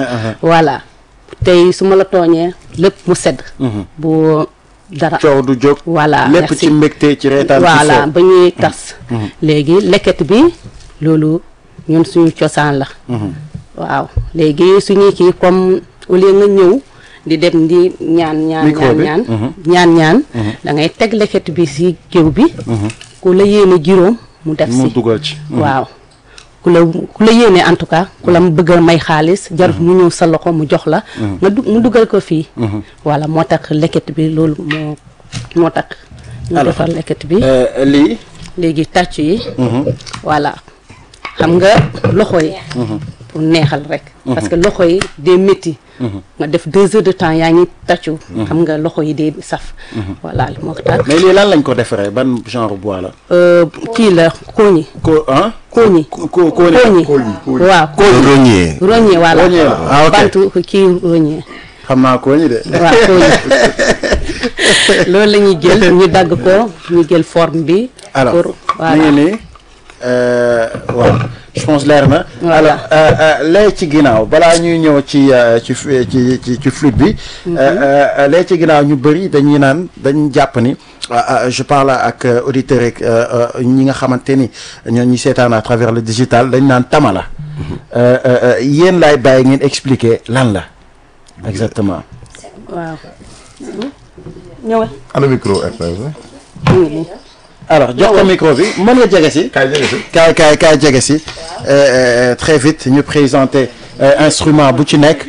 voilà tey su ma la tooñee lépp mu sedd bu dara coow du jóg voilà lépp merci. ci mbégte ci reetaan ci voilà fo ba ñuy tas léegi lekket bi loolu ñun suñu cosaan la waaw léegi suñuy kii comme au lieu nga ñëw di dem di ñaan ñaan Micro ñaan bi, ñaan mhm. ñaan ñaan da ngay teg lekket bi si géew bi ku la yéene juróom mu def mu si dugal ci waaw ku la ku la yéene en tout cas ku la mu bëgg a may xaalis jarut mu ñëw sa loxo mu jox la nga du mu dugal ko fii voilà moo tax lekket bi loolu moo moo tax ñu Alors, defar lekket bi Euh, lii léegi tàcc yi voilà xam nga loxo yi pour neexal rek parce que loxo yi day métti nga def deux heures de temps yaa ngi tàccu xam nga loxo yi day saf voilà moo tax mais lii lan lañ ko defaree ban genre bois la Euh, kii la kooñi ko ah kooñi ko ko kooñi kooñi waaw Rognier. roñe voilà Rogné la. Ah, ok. bantu kii roñe xam naa kooñi de waaw kooñi loolu la ñuy jël ñu dagg ko ñu jël forme bi alors pour mi ngi voilà nii euh, waaw je pense leer na Voilà. alors euh, euh, lee ci ginnaaw balaa ñuy ñëw ci euh, ci fu- ci ci ci flûte bi euh, euh, lee ci ginnaaw ñu bëri dañuy naan dañ jàpp ni euh, euh, je parle ak euh, auditeurs rek ñi nga xamante ni ñoo ñi seetaan à travers le digital dañ naan tama la Euh, euh, euh, yéen laay bàyyi ngeen expliquer lan la exactement waaw ñëwal ana micro RTS mu ngi nii alors jox ko micro bi mën nga jege si kaay jege si. kaay kaay kaay jege si euh, euh, très vite ñu présenter euh, instrument bu ci nekk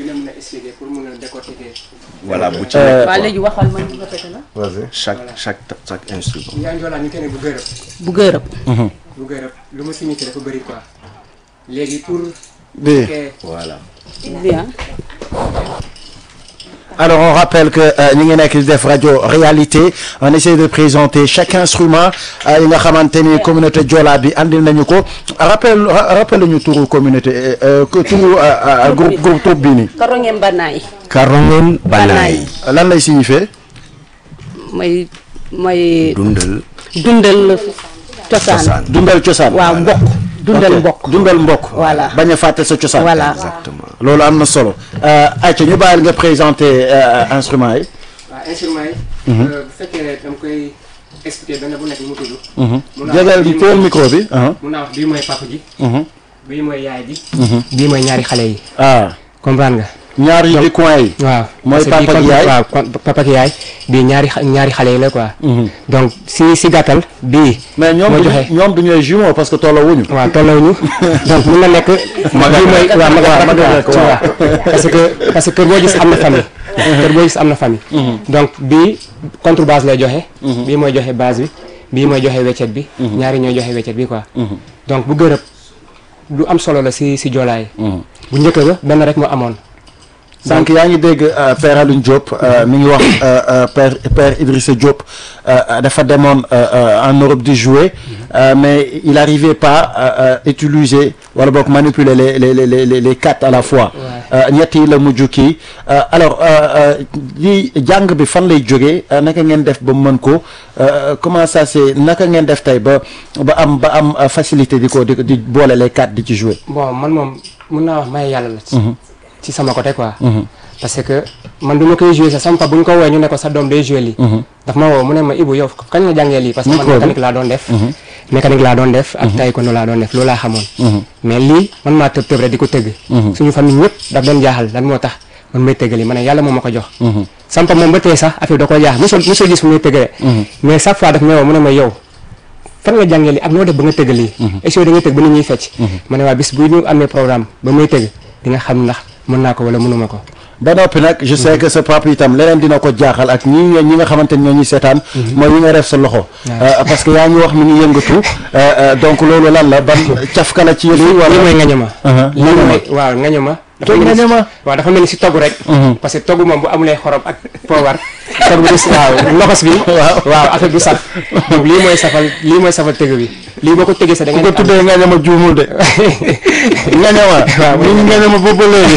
voilà bu ci Euh, nekk waaw léegi waxal ma ñu répété la vas-y. chaque chaque chaque instrument. yaa ngi ñu kenn bu gërëb bu gërëb bu gërëb lu ma signifié dafa bëri quoi léegi pour bi que voilà. bien alors on rappelle que euh, ñu ngi nekk di def rajo réalité on essaie de présenter chaque instrument euh, yi nga xamante ni communauté Joola bi andil nañu ko rappel ra- rappel ñu turu communauté euh, euh, que turu euh, euh, groupe groupe troupe bi nii karoŋe mbanaay Karongon Banaay. lan lay signifier mooy mooy dundal dundal cosaan cosaan. dundal cosaan waaw mbokk dundal Ok. mbokk dundal mbokk Voilà. bañ a fàtte sa cosaan voilà exactement. loolu am na solo ayca ñu bàyyil nga présenter euh, instrument yi waaw instrument yi bu fekkee ne dama koy expliquer benn bu nekk mu tudd mun naa wax jégal bii téel mooy- micro bi ah mun naa wax bii mooy papa ji Mhm. bii mooy yaay ji bii mooy ñaari xale yi ah comprendre nga ñaar yi di coin yi waaw Mooy parce que papa bii ak kon- yaay? waaw kon- papa ak yaay bii ñaari xa- ñaari xale yi la quoi donc si si gàttal bii mais ñoom moo du joxe ñoom du ñooy jumeaux parce que tolloo wuñu waaw tollawuñu donc mun na nekk bii mooy waaw mag waaw mag waaw tu vois parce que parce que kër boo gis am na famille kër boo gis am na famille donc bii contrebasse lay joxe bii mooy joxe base bi bii mooy joxe weccet bi ñaari ñooy joxe weccet bi quoi donc bu gërëb lu am solo la si si joolaay bu njëkk ba benn rek moo amoon sànq yaa ngi dégg euh, Père Alioune Diop euh, mi ngi wax euh, euh, Père Père Idrissa Diop euh, dafa demoon euh, euh, en Europe di jouer euh, mais il arrivait pas à euh, utiliser wala boog manipuler les les les les les quatre à la fois. Euh, ñett yi la mujj kii Euh, alors euh, euh, li jàng bi fan lay jógee euh, naka ngeen def ba mën ko euh, comment ça c'est naka ngeen def tey ba ba am ba am euh, facilité di ko di di boole les quatre di ci jouer. bon man moom mun naa wax may yàlla la ci ci sama côté quoi parce que man du ma koy joué sax sama papa bu ñu ko woowee ñu ne ko sa doom day joué lii daf ma woo mu ne ma Ibou yow kañ nga jàngee lii parce que man Micro bi. mécanique laa doon def mécanique laa doon def ak taekwondo laa doon def loolu laa xamoon mais lii man maa tëb tëb rek di ko tëgg suñu famille ñëpp daf doon jaaxal lan moo tax man may tëgg lii ma ne yàlla moo ma ko jox sama papa moom ba tey sax affaire da ko jaaxal mosul mosul gis fu muy tëgg rek mais chaque fois daf may woo mu ne ma yow fan nga jàngee lii ak noo def ba nga tëgg lii est-ce que da nga tëgg ba nit ñuy fecc ma ne waa bis bu ñu amee programme ba may tëgg di nga xam ndax mën naa ko wala mënuma ko ba noppi nag je sais que sa papa itam leneen dina ko jaaxal ak ñi ñi nga xamante ni ñoo ñuy seetaan mooy yi nga def sa loxo Euh, parce que yaa ngi wax mi ngi yëngatu euh, euh, donc loolu lan la ban cafka la ci yëf yi lii wala mooy ngañama Uh-huh. lii mooy waaw ngañama dafa mel ni si- ngañama? waaw dafa mel ni si togg rek parce que togg moom bu amulee xorom ak poobar togg bi du s- waaw loxos bi Waaw. waaw affaire du saf donc lii mooy safal lii mooy safal tëgg bi lii boo ko tëggee sax da ku nga ko tuddee ngañama juumul de ngañama Waaw, mi ngi ngañama boobu ba léegi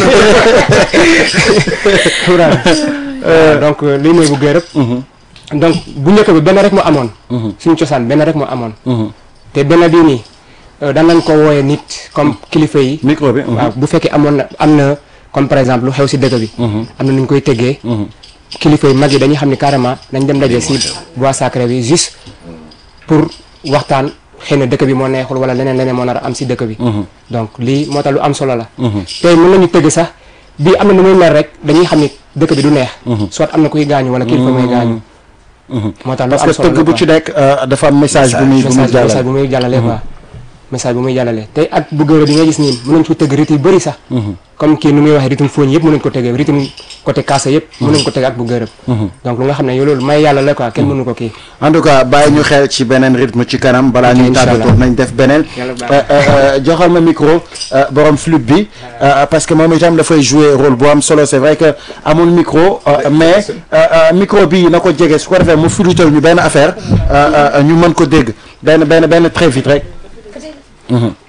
waaw donc euh, lii mooy bu gërëb donc bu njëkk bi benn rek moo amoon suñu cosaan benn rek moo amoon te benn bii nii euh, daan nañ ko wooyee nit comme kilifa yi micro bi waaw bu fekkee amoon na am na comme par exemple lu xew si dëkk bi am na nu ñu koy tëggee kilifa yu mag yi dañuy xam ni carrément nañ dem daje si bois sacré bi juste pour waxtaan xëy na dëkk bi moo neexul wala leneen leneen moo nar a am si dëkk bi donc lii moo tax lu am solo la tey mën nañu tëgg sax bii am na nu muy mel rek dañuy xam ni dëkk bi du neex soit am na kuy gaañu wala kilifa muy gaañu moo tax lu parce am que solo tëgg la bu quoi. ci nekk euh, dafa am message bu muy bu muy message message jàllale bu muy jàllale quoi message bu muy jàllale tey ak bu gërë bi nga gis nii mën nañ ko tëgg rythme yu bëri sax comme kii nu muy waxee rythme fooñ yëpp mën nañ ko tëggee rythme côté kaasa yëpp mën nañ ko tëgg ak bu gërëb donc lu nga xam ne yow loolu may yàlla la quoi kenn mënu ko kii en tout cas bàyyi ñu xel ci beneen rythme ci kanam balaa Ok, ñuy incha tàggatoo allah. nañ def beneen Yàlla baax Euh, euh, joxal ma micro euh, borom flûte bi euh, parce que moom itam dafay jouer rôle bu am solo c'est vrai que amul micro euh, mais euh, euh, micro bi na ko jege su ko defee mu flutal ñu benn affaire euh, euh, ñu mën ko dégg benn benn benn très vite rek Mhm.